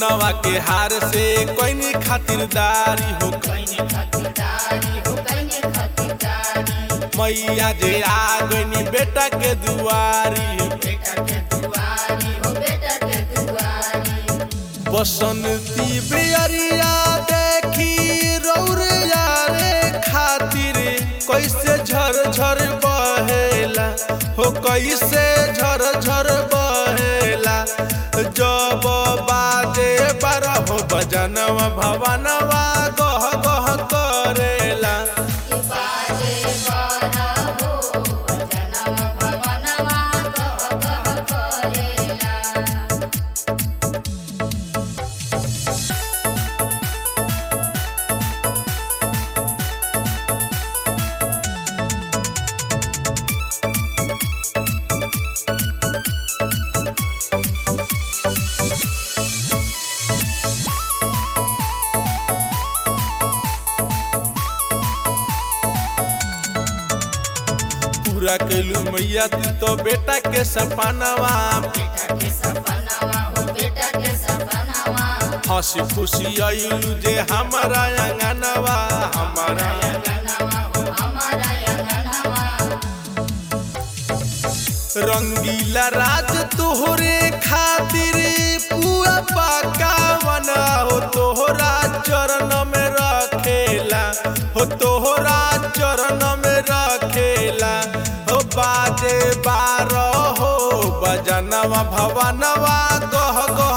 सोनावा के हार से कोई खातिरदारी हो कइने खातिरदारी हो कइने खातिरदारी मैया जे आ गईनी बेटा के दुआरी बेटा के दुआरी हो बेटा के दुआरी बसंती बेरिया देखी रौरिया रे खातिर कैसे झर झर बहेला हो कैसे झर झर बहेला जब बाजे बारह बजनवा भवनवा गह गह करेला कि बाजे बारा हो जनम भवनवा गह गह करेला पूरा कैलू मैया तू तो बेटा के सपनावा बेटा के सपनावा हो बेटा के सपनावा हंसी खुशी आइलू जे हमारा अंगनवा हमारा अंगनवा हो हमारा अंगनवा रंगीला राज तोहरे खातिर पूरा पाकावन हो तोहरा चरण में रखेला हो तोहरा चरण में रखेला हो बाजे बारह हो बजनवा भवनवा गह गह